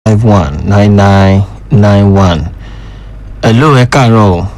five one nine nine nine one. hello ẹ káàárọ̀ o.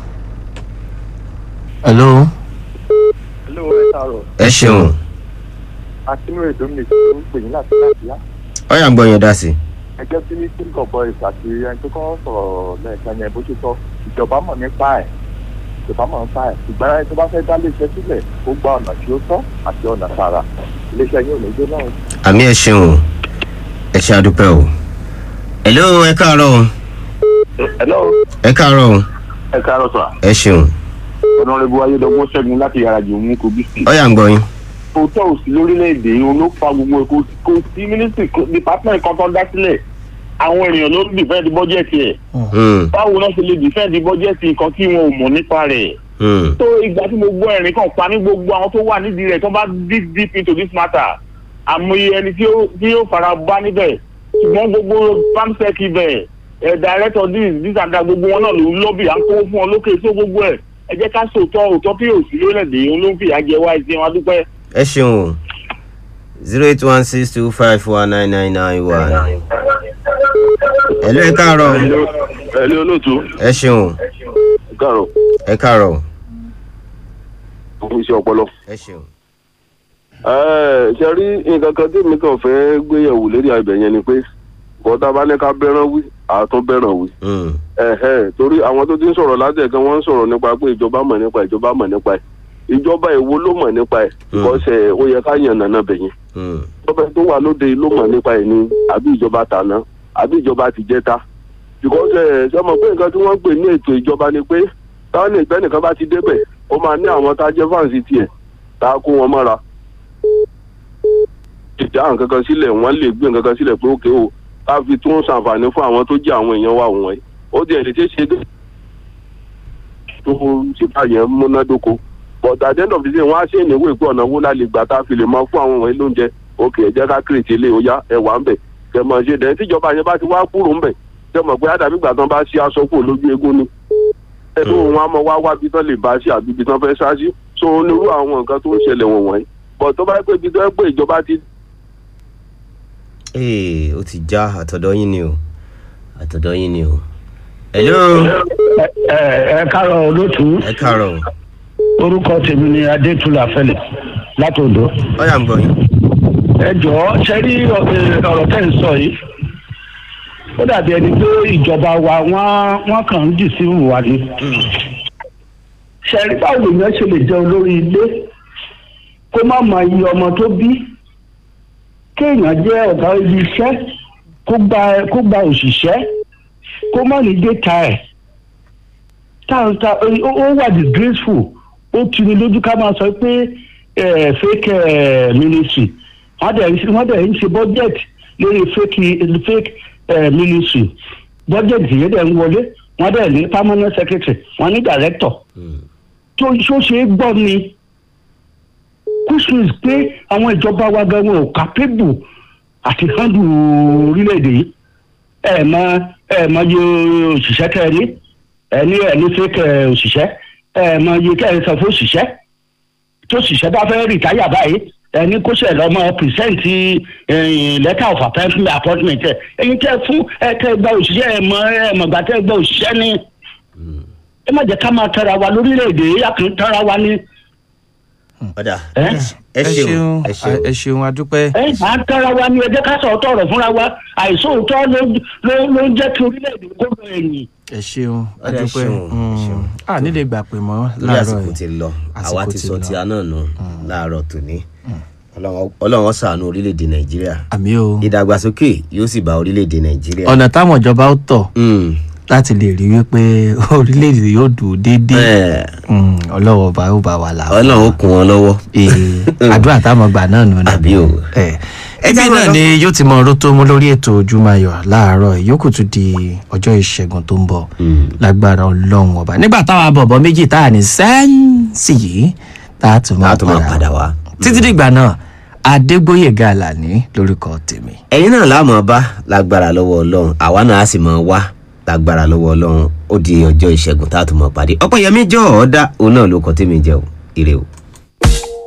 hello. hello ẹ káàárọ̀ ẹ ṣeun akínúrè dominic ló ń pè yín láti láti yá ọyà ń gbọ́ yẹn dá sí i. ẹgbẹ́ tí ní king of boys àti ẹni tó kọ́ sọ̀rọ̀ lẹ́ẹ̀kan yẹn bó ṣe sọ ìjọba mọ̀ nípa ẹ̀ ìjọba mọ̀ nípa ẹ̀ ṣùgbọ́n ẹni tó bá fẹ́ dá iléeṣẹ́ sílẹ̀ ó gba ọ̀nà tí ó tọ́ àti ọ̀nà tààrà iléeṣẹ́ yín ò ní gbé náà. àmì ẹ ṣeun o ẹ ṣe àdúpẹ́ o. hello ẹ káàárọ̀ o hello ẹ káàárọ̀ o ẹ káàárọ̀ sà ẹ ṣeun ọ̀nàrẹ́bù ayédọ́gbọ́n ṣẹ́gun láti yàrá jù mú kogi sí. ọyà ń gbọ́ yín. òótọ́ òsì lórílẹ̀‐èdè òun ló fa gbogbo èkó kò sí mínísítì department kan tó dá sílẹ̀ àwọn èèyàn ló ń dìfẹ́ǹdì bọ́jẹ̀tì ẹ̀ Hmm, báwo náà ṣe lè dìfẹ́ǹdì bọ́jẹ̀tì nǹkan tí wọn ò mọ̀ nípa rẹ̀ hmm. tó ìgbà tí mo gbọ́ ẹ̀rín kan pa ní gbogbo àwọn tó wà nídìí rẹ̀ tó bá deep deep into this matter àmọye ẹni tí ó tí ó fara bá níbẹ̀ ṣùgbọ́n gbogbo pamsec ibẹ̀ ẹ̀ director this this and that gbogbo wọn náà ló ń lọ́bì à ń kówó fún wọn lókè tó gbogbo ẹ̀ ẹ jẹ́ ká sòótọ́ òótọ́ tí òsì lórílẹ̀‐èdè òun ló ń fìyà jẹ wá ẹ̀sìn wọn adúpẹ́. ẹ ṣeun o zero eight one six two five four nine nine nine one. hello ẹ káàárọ̀ o ẹ̀lẹ́ olóòtú ẹ ṣeun o káàrọ̀ ẹ káàárọ̀ o fún iṣẹ́ ọpọlọ. ẹ ṣeun. ṣe rí nǹkan kan tí mi kàn fẹ́ gbéyẹ̀wò lérí ibẹ̀ yẹn ni pé bọ́tà bá ní ká bẹ́ràn wí àtún bẹ́ràn wí. Hmm, ẹ̀hẹ́ torí àwọn tó ti ń sọ̀rọ̀ látẹ̀kan wọ́n ń sọ̀rọ̀ nípa pé ìjọba mọ̀ nípa ẹ̀, ìjọba mọ̀ nípa ẹ̀ ìjọba èwo ló mọ̀ nípa ẹ̀ kọ́sẹ̀ ó yẹ ká yàn nànà bẹ̀yẹn hmm. ìjọba tó wà lóde ló mọ̀ nípa ẹ̀ ni àbí ìjọba tàná àbí ìjọba tìjẹta because ṣe mọ̀ pé nǹkan tí wọ́n ń pè ní ètò ìjọba ni pé táwọn ní ìgbẹ́ nìkan bá ti débẹ̀ ó máa ní àwọn tá a jẹ́ fáǹsì tiẹ̀ tá a kó wọn mọ́ra ìjà nǹkan kan sílẹ̀ wọ́n lè gbé nǹkan kan sílẹ̀ pé ókè o ká fi tún ṣàǹfààní fún àwọn tó jẹ́ àwọn èèyàn wa wọ̀nyí ó di ẹ̀ lè ṣe é ṣe dé tó ṣe báyẹn múnádóko but at the end of the day wọ́n á ṣe ìnáwó ìpè ọ̀nà wo la lè gbà tá a fi lè máa fún àwọn wọ̀nyí lóúnjẹ òkè ẹ jẹ́ ká kírètì ilé oyá ẹ wà ń bẹ̀ kẹ mọ̀ ṣe dẹ̀ tíjọba yẹn bá ti wá kúrò ń bẹ̀ kẹ mọ̀ pé àdàbí ìgbà tán bá ṣí aṣọ kúrò lójú eégún ni ẹnu wọn á mọ wá wá bí tán lè bá ṣe àbí bí tán fẹ́ ṣáṣí so onírú àwọn nǹkan tó ń ṣẹlẹ̀ wọ̀nyí but tó bá yẹ pé ibi tó yẹ pé ìjọba ti ee ó ti já àtọ̀dọ̀ yín ni o àtọ̀dọ̀ yín ni o. hello ẹ ẹ káàárọ̀ olótú ẹ káàárọ̀ o orúkọ tèmi ni adétúlà fẹlẹ látòdò ọyà ń gbọ́ yín. ẹ jọ̀ọ́ ṣe rí ọ- ẹ, ọ̀rọ̀ tẹ́ ń sọ yìí ó dàbí ẹni pé ìjọba wa wọ́n wọ́n kàn ń dì sí wa ni ṣe rí báwo èèyàn ṣe lè jẹ́ olórí ilé kó má mọ iye ọmọ tó bí kéèyàn jẹ́ ọ̀gá ibi iṣẹ́ kó gba kó gba òṣìṣẹ́ kó má ní déta ẹ̀ táwọn ta ó ó wà disgraceful ó tuni lójú ká máa sọ pé eh, fake eh, ministry wọ́n dẹ̀ ń ṣe- wọ́n dẹ̀ ń ṣe budget lórí fake fake eh, ministry budget yẹn dẹ̀ ń wọlé wọ́n dẹ̀ ní permanent secretary wọ́n ní director tó tó ṣe é gbọ́ ni which means pé àwọn ìjọba wa gan wọn ò capable àti handle orílẹ̀-èdè yìí ẹ mọ ẹ mọ iye òṣìṣẹ́ tẹ ẹ ní ẹ ní ẹ ní fake ẹ, òṣìṣẹ́ ẹ mọ iye tẹ ẹ sọ fún òṣìṣẹ́ tó òṣìṣẹ́ bá fẹ́ rìtáyà báyìí ẹ ní kó ṣe lọ́mọ pìrìsẹ́ǹtì letter of appointment appointment ẹ ẹyin tẹ fún ẹ tẹ gba òṣìṣẹ́ ẹ mọ ẹ mọ̀gbà tẹ gba òṣìṣẹ́ ní ẹ má jẹ́ ká máa tara wa lórílẹ̀‐èdè yìí àkàn tara wa ní ọ̀dà ẹ ẹ ṣeun ẹ ẹ ṣeun. ṣeun adúpẹ́. ẹ à ń tara wa ní ẹ jẹ́ ká sọ̀rọ̀ tọ̀rọ̀ fúnra wa àìsóòótọ́ ló ló ló ń jẹ́ kí orílẹ̀‐èdè kó lọ ẹ̀yìn. ẹ ṣeun Ọ̀dà, ẹ adúpẹ́. ṣeun, ẹ ṣeun. a nílé gbà pé mọ́ lórí láàárọ̀ àsìkò yìí. ti lọ Àsìkò àwa ti ti sọ lọ. ti àná nù láàárọ̀ tòní Ọlọ́run- ọlọ́run ṣàánú orílẹ̀-èdè nàìjíríà àmì o ìdàgbàsókè yóò sì bá orílẹ̀-èdè nàìjíríà. ọ̀nà táwọn ìjọba ó tọ̀ Mm, láti lè rí wípé orílẹ̀-èdè yóò dùn déédéé bẹ́ẹ̀, Mm, ọlọ́wọ́ bá ó bá wà láwọn. ọlọ́run ó kún wọn lọ́wọ́. àdúrà táwọn gbà náà nù náà. àbí o. ẹ Ẹ ẹbí jẹ́ náà lọ. ni yóò ti mọ ọ̀rọ̀ tó mú lórí ètò ojúmọ́ayọ̀ láàárọ̀ ìyókù tún di ọjọ́ ìṣẹ́gun tó ń bọ̀ lágbára ọlọ́run ọba nígbà táwa bọ̀bọ̀ méjì tá a ní sẹ́ǹsì yìí tá a tún máa a tún máa padà wá. títí dìgbà náà adégbóyèga àlàní lórúkọ tèmi. ẹ̀yin náà láàmú bá lágbára lọ́wọ́ ọlọ́run àwa náà á sì máa wá lágbára lọ́wọ́ ọlọ́run ó di ọjọ́ ìṣẹ́gun tá a tún máa pàdé ọ̀pọ̀ yẹmí jọ ọ̀ọ́dá òun náà ló kọ́ tèmi jẹ́ o ire o.